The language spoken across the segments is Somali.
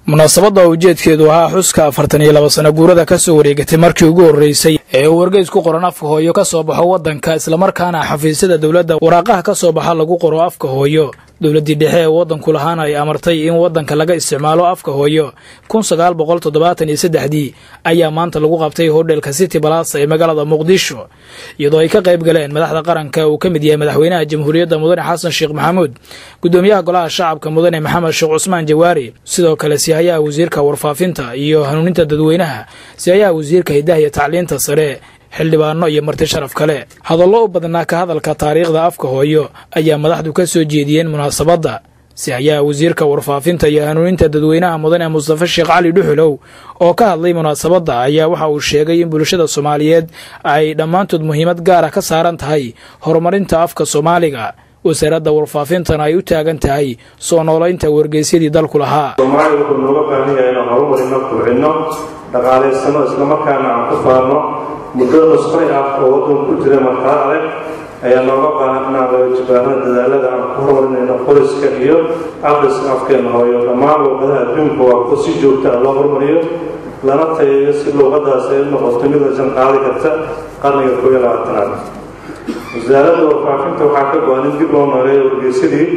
munaasabadda ujeedkeedu ahaa xuska afartan iyo laba sano guurada ka soo wareegatay markii ugu horreysay ee uu wargeys ku qoran afka hooyo ka soo baxo waddanka islamarkaana xafiisyada dowladda waraaqaha ka soo baxa lagu qoro afka hooyo dowladdii dhexe ee waddanku lahaana ay amartay in waddanka laga isticmaalo afka hooyo kun sagaal boqol toddobaatan iyo saddexdii ayaa maanta lagu qabtay hodhelka city balasa ee magaalada muqdisho iyadoo ay ka qayb galeen madaxda qaranka uu ka mid yahay madaxweynaha jamhuuriyadda mudane xasan sheekh maxamuud gudoomiyaha golaha shacabka mudane maxamed sheekh cusmaan jawaari sidoo kale sihayaha wasiirka warfaafinta iyo hanuuninta dadweynaha sihayaha wasiirka hiddaha iyo tacliinta sare xildhibaano iyo marti sharaf kale hadallo u badnaa ka hadalka taariikhda afka hooyo ayaa madaxdu ka soo jeediyeen munaasabadda si ayaa wasiirka warfaafinta iyo hanuuninta dadweynaha mudane mustafa sheekh cali dhuxulow oo ka hadlay munaasabadda ayaa waxa uu sheegay in bulshada soomaaliyeed ay dhammaantood muhiimad gaara ka saaran tahay horumarinta afka soomaaliga wasaaradda warfaafintana ay u taagan tahay soo noolaynta wargeysyadii dalku lahaa soomaaliya wuxuu nooga baahan yahay inaan horumarino kubcinno dhaqaalaysano islamarkaana aan ku faarno muddo nusqay ah oo waddanku ku jira marxalad adag ayaa nooga baahan inaan laga jibaarno dadaalada aan ku horumarinayno qoriska iyo aqriska afkeena hooyo dhammaan luuqadaha adduunka waa ku si joogta ah loo horumariyo lana tayeeyo si luuqadaas ay u noqoto mid la janqaadi karta qarniga koob iyo labaatanaad wasaaradda warfaafinta waxaa ka go-an in dib loo nooleeyo wargeysadii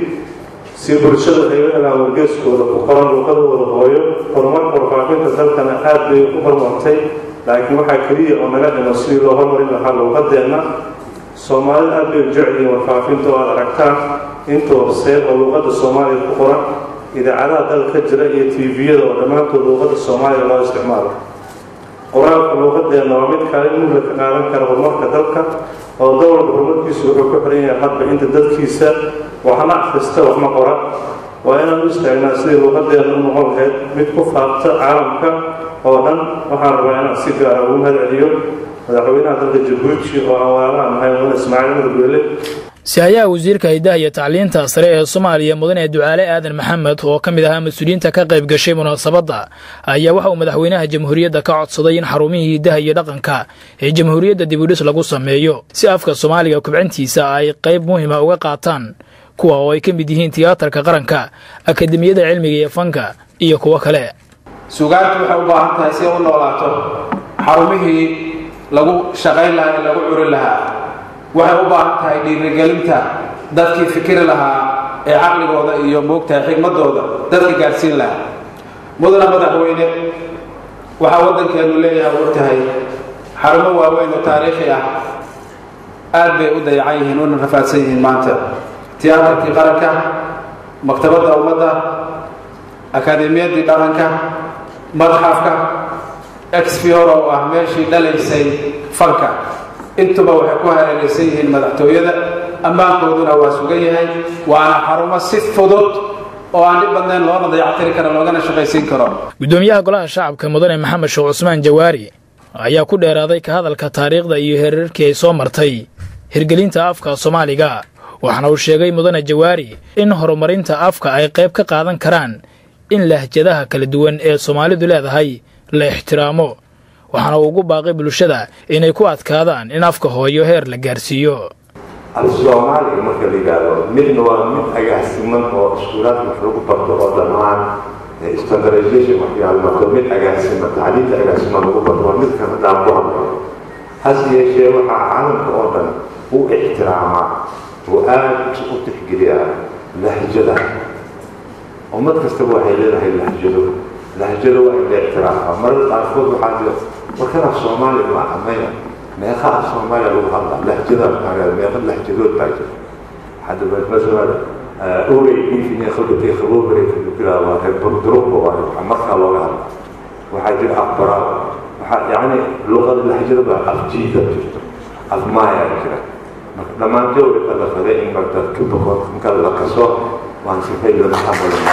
si bulshada ay u helaan wargeyskooda ku qoran luuqadooda hooyo horumarka warfaafinta dalkana aad bay u horumartay laakiin waxaa keliya oo naga dhimo sidii loo hormarin lahaa luuqadeenna soomaalida aad bay u jecelyihiin warfaafinta oo aad aragtaan inta webseed oo luuqadda soomaaliya ku qoran idaacadaha dalka ka jira iyo tviyada oo dhammaantood luuqadda soomaaliya loo isticmaalo qoraalka luuqadeenna waa mid kale in la ka qaadan kara horumarka dalka oo dowlka horumarkiisu wuxuu ku xiran yahay hadba inta dadkiisa waxna akhrista waxma qora waa inaan u istaagnaa sidii luuqadeena u noqon lahayd mid ku faafta caalamka oo dhan waxaan rabaa inaan si gaara ugu mahad celiyo madaxweynaha dalka jabuuti oo aan waalaha nahay mudane ismaaciil mudugwele sihayaha wasiirka hiddaha iyo tacliinta sare ee soomaaliya mudane ducaale aadan maxamed oo ka mid ahaa mas-uuliyiinta ka qayb gashay munaasabadda ayaa waxa uu madaxweynaha jamhuuriyadda ka codsaday in xarumihii hiddaha iyo dhaqanka ee jamhuuriyadda dibudhis lagu sameeyo si afka soomaaliga kubcintiisa ay qayb muhima uga qaataan kuwa oo ay ka mid yihiin tiyaatarka qaranka akademiyada cilmiga iyo fanka iyo kuwo kale sugaantu waxay u baahan tahay si ay u noolaato xarumihii lagu shaqayn lahaa ee lagu curin lahaa waxay u baahan tahay dhiirigelinta dadkii fikiri lahaa ee caqligooda iyo moogtahay xigmadooda dadka gaadhsiin lahaa mudana madaxweyne waxaa waddankeennu leeyahay og tahay xarumo waaweyn oo taariikhi ah aad bay u dayacan yihiin una rafaadsan yihiin maanta tiyaatarkii qaranka maktabadda ummadda akaademiyaddii dhaqanka madxafka exfior oo ah meeshii dhalaysay fanka intuba waxay ku hareeraysan yihiin madaxtooyada ammaankooduna waa sugan yahay waana xarumo si fudud oo aan dhib badnayn loona dayactiri karo loogana shaqaysiin karo gudoomiyaha golaha shacabka mudane maxamed sheekh cusmaan jawaari ayaa ku dheeraaday ka hadalka taariikhda iyo heerarkii ay soo martay hirgelinta afka soomaaliga waxaana uu sheegay mudane jawaari in horumarinta afka ay qayb ka qaadan karaan in lahjadaha kala duwan ee soomaalidu leedahay la ixtiraamo waxaana uu ugu baaqay bulshada inay ku adkaadaan in afka hooyo heer la gaarsiiyo af soomaaliga marka la yidhaahdo midna waa mid agaasiman oo iskuulaadka wax lagu barto oo dhammaan standardization waxyaalmato mid agaasiman tacliinta agaasiman lagu barto waa midkan haddaan ku hadlo hase yeeshee waxaa caalamka oo dhan u ixtiraamaa oo aad u tixgeliyaa lahjadaha ummad kastaba waxay leedahay lahjado lahjado waa in la ixtiraamaa marar qaarkood waxaa jira warkanaaf soomaaliya ma aha maya meeqa af soomaaliya lagu hadlaa lahjadaas maagaa meeqa lahjadood baa jira hadda masalan owey dhiifine khabatay khaboobare kudukilaa waa reer burduruqba waa markaa looga hadlaa waxaa jira af baraa waxaa yacni luqada lahjada baa af jiida jirto af maaya jira marka dhammaan jawrika la faday in marka ka boqo marka la kaso waan sifay lama hadlayo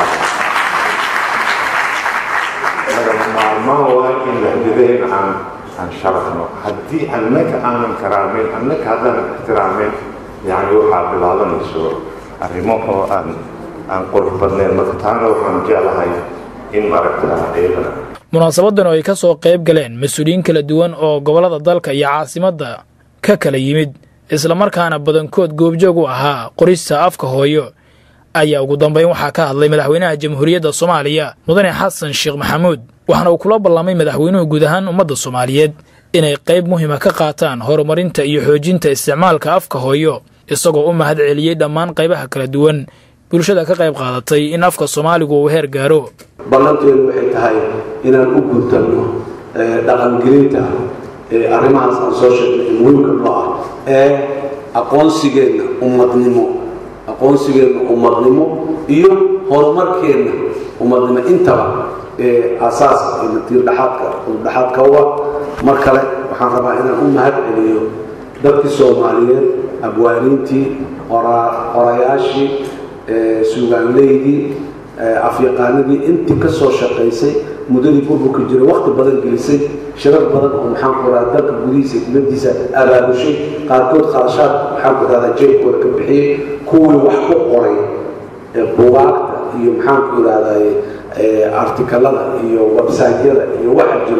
maalmaha waa in lahjadaheen aan aan sharafno haddii annaka aanan karaameyn annaka haddaanan ixtiraameyn yani waxaa bilaabanayso arrimo oo aan aan qurux badnayn marka taana waxaan jeclahay in maaragta iyadana munaasabadan oo ay ka soo qayb galeen mas-uuliyiin kala duwan oo gobollada dalka iyo caasimadda ka kala yimid islamarkaana badankood goobjoog u ahaa qorista afka hooyo ayaa ugu dambayn waxaa ka hadlay madaxweynaha jamhuuriyadda soomaaliya mudane xasan sheekh maxamuud waxaana uu kula ballamay madaxweynuhu guud ahaan ummadda soomaaliyeed inay qayb muhiima ka qaataan horumarinta iyo xoojinta isticmaalka afka hooyo isagoo u mahad celiyey dhammaan qaybaha kala duwan bulshada ka qayb qaadatay in afka soomaaligu uu heer gaaro ballanteedu waxay tahay inaan u guurtanno dhaqangelinta arrimahaas aan soo sheegnay muhiimka noo ah ee aqoonsigeenna ummadnimo aqoonsigeenna ummadnimo iyo horumarkeenna ummadnimo intaba aasaaska iyo natiirdhaxaadka udhaxaadka u ah mar kale waxaan rabaa inaan u mahad celiyo dadkii soomaaliyeed abwaaniintii qorayaashii suugaanleydii afyaqaanadii intii ka soo shaqaysay muddadii burburka jiray wakhti badan gelisay shirar badan oo maxaanku radaa dalka gudihiisa dibadiisa abaabushay qaarkood kharashaad maxaanku rahdaa jeebkooda ka bixiyey kuwii wax ku qoray buugaagta iyo maxaanku irahday artikalada iyo websaytyada iyo waxa jiro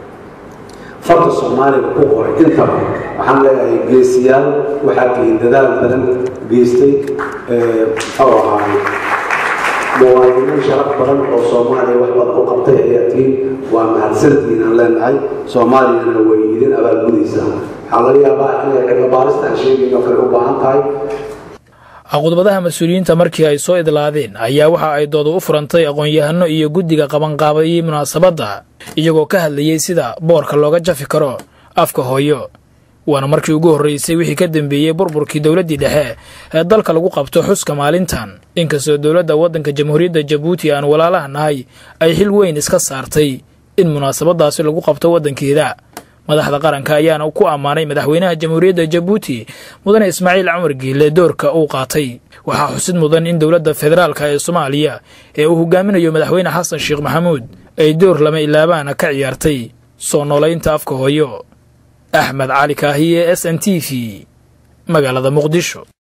farta soomaaliga ku qoray intaba waxaan leeyahay geesiyaal waxaa tihiin dadaal badan geystay muxuu ahaay muwaadiniin sharaf badan oo soomaaliya wax badan u qabtay ayaa tihiin waa mahadsantihiin aan leenahay soomaaliyana way idin abaalgudaysaa waxaa laga yaabaa inay cilmibaarista aan sheegayno kale u baahan tahay khudbadaha mas-uuliyiinta markii ay soo idlaadeen ayaa waxa ay dooda u furantay aqoon-yahano iyo guddiga qabanqaabayey munaasabadda iyagoo ka hadlayey sida boorka looga jafi karo afka hooyo waana markii ugu horreysay wixii ka dambeeyey burburkii dowladdii dhexe ee dalka lagu qabto xuska maalintan inkastoo dowladda waddanka jamhuuriyadda jabuuti aan walaalaha nahay ay xil weyn iska saartay in munaasabadaasi lagu qabto waddankeeda madaxda qaranka ayaana ku ammaanay madaxweynaha jamhuuriyadda jabuuti mudane ismaaciil cumar giile doorka uu qaatay waxaa xusid mudan in dowladda federaalka ee soomaaliya ee uu hogaaminayo madaxweyne xasan sheekh maxamuud ay door lama ilaabaana ka ciyaartay soo noolaynta afka hooyo axmed cali kaahiye s n t v magaalada muqdisho